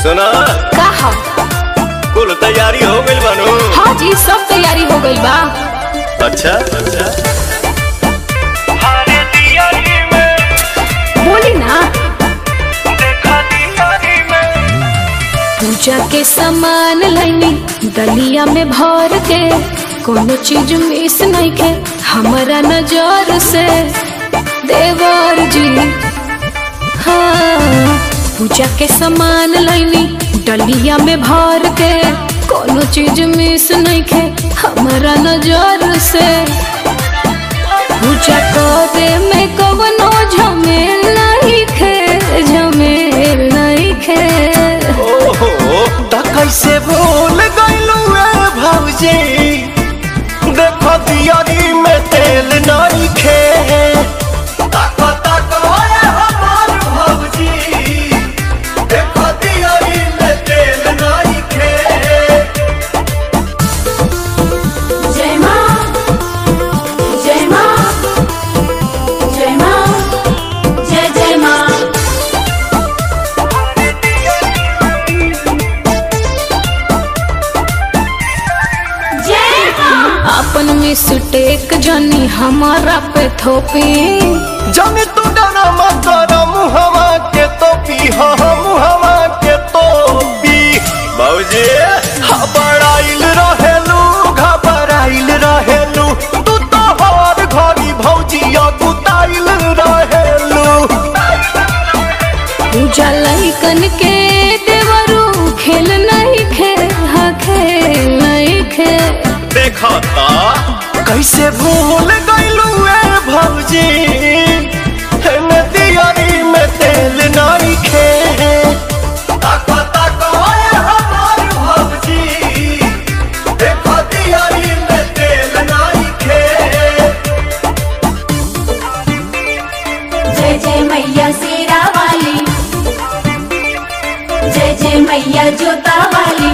सुना का हो कुल तैयारी हो गइल बानू हाँ जी सब तैयारी हो गई बा अच्छा अच्छा बोली ना पूजा के सामान लैनी दलिया में भर के कोनो चीज मिस नहीं के हमारा नजर से देवर जी हाँ पूजा के सामान लैनी डलिया में भर के कोनो चीज मिस नहीं के हमारा नजर से पूजा करे में कवनो झमेल नहीं खे झमेल नहीं खे ओहो त कैसे भूल गइलू रे भौजी देखो दियारी में तेल नहीं खे ताको ताको ओए हमार भौजी देखो दियारी में तेल नहीं खे जय माँ जय माँ जय माँ जय जय माँ अपन मिस्टेक जानी हमारा पे थोपी जाने तू डरा मत करो मुहवा के तो पी हो मुहवा के तो पी बाबूजी घबराइल रहेलू घबराइल रहेलू तू तो हर घड़ी भौजिया गुताइल रहेलू पूजा लइकन के देवरू खेल नहीं खे हाँ खेल नहीं खे देखा ता कैसे भूल गइलू ए भौजी हेने दियारी में तेल नहीं खे ताको ताको ओए हमार भौजी देखो दियारी में तेल नहीं खे जय जय मैया शेरा वाली जय जय मैया जोता वाली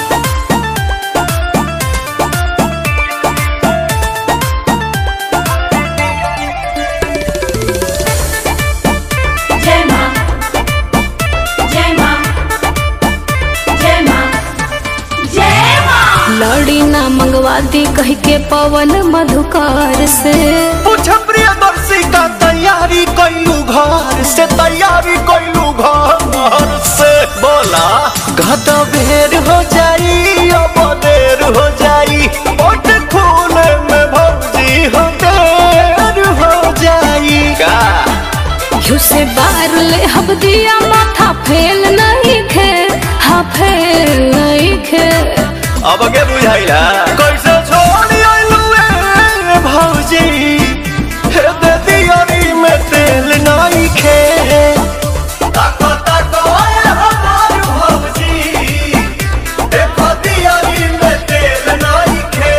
जय माँ जय माँ जय माँ जय माँ लड़ी ना मंगवा दी कह के पवन मधुकार से पूछ प्रियदर्शी का तैयारी कैलू घर से तैयारी कैलू घर से बोला घटा बेर हो जाई अब देर हो जाई ओट खूने में भौजी हो देर हो जाई का घिउ से बार ले हब दिया माथा फेल नहीं खे हाँ फेल नहीं खे अब के बुझाइला कैसे छोड़ आइलू ए भौजी हे दे दियारी में तेल नहीं खे ताको ताको ओए हमार भौजी देखो दियारी में तेल नहीं खे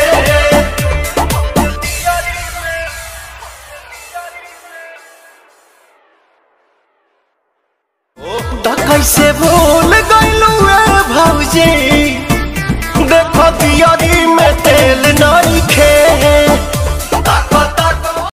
त कैसे भूल गइलू ए भौजी देखो दियारी में तेल नहीं खे